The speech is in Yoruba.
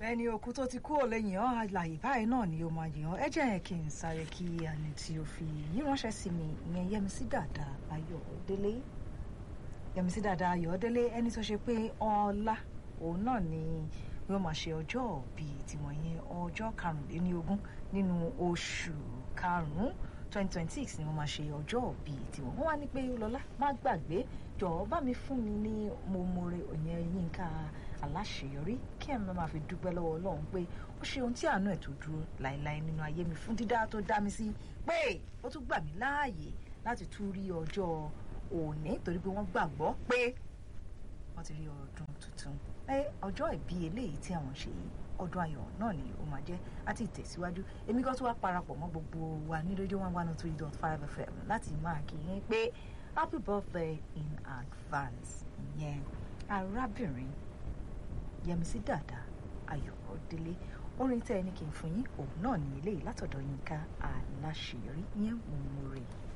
ẹni òkú tó ti kú ò lè yàn án àlàyé báyìí náà ni ó máa yàn án ẹ jẹ́ kí n sáré kí àní tí o fi yí ránṣẹ́ sí mi ìyẹn Yẹmisí Dàda Ayọ̀délé Yẹmisí Dàda Ayọ̀délé ẹni tó ṣe pé ọlá òun náà ni yóò máa ṣe ọjọ́ bíi tiwọn yẹn ọjọ́ karùnléníogún nínú oṣù karùn-ún twenty twenty six ni wọ́n máa ṣe ọjọ́ bíi tiwọn wọ́n wá ní pé lọ́lá má gbàgbé jọ̀ọ́ bá mi fún mi ní mo more òyìn Yínká aláṣeyọrí kí ẹ̀ máa fi dúpẹ́ lọ́wọ́ Ọlọ́run pé ó ṣe ohun tí àánú ẹ̀ tó dúró láéláé nínú ayé mi fún dídá tó dá mi sí pé ó tún gbà mí láàyè láti tún rí ọjọ́ òní torí pé wọ́n gbàgbọ́ pé wọ́n ti rí ọdún tuntun pé ọjọ́ ìbí eléyìí tí àwọn ṣe yìí ọdún ayọ̀ náà ni ó máa jẹ́ àti ìtẹ̀síwájú èmi kan tó wá parapọ̀ mọ́ gbogbo wa ní rédíò one one three dot five fm láti máa kí yín pé happy birthday in advance ìyẹn arábìnrin Yẹmisí Dàda Ayọ̀délé orin tẹ́ ẹni kì í fún yín òun náà ní eléyìí látọ̀dọ̀ Yínká Aláṣeyọrí ìyẹn mo mú rè é.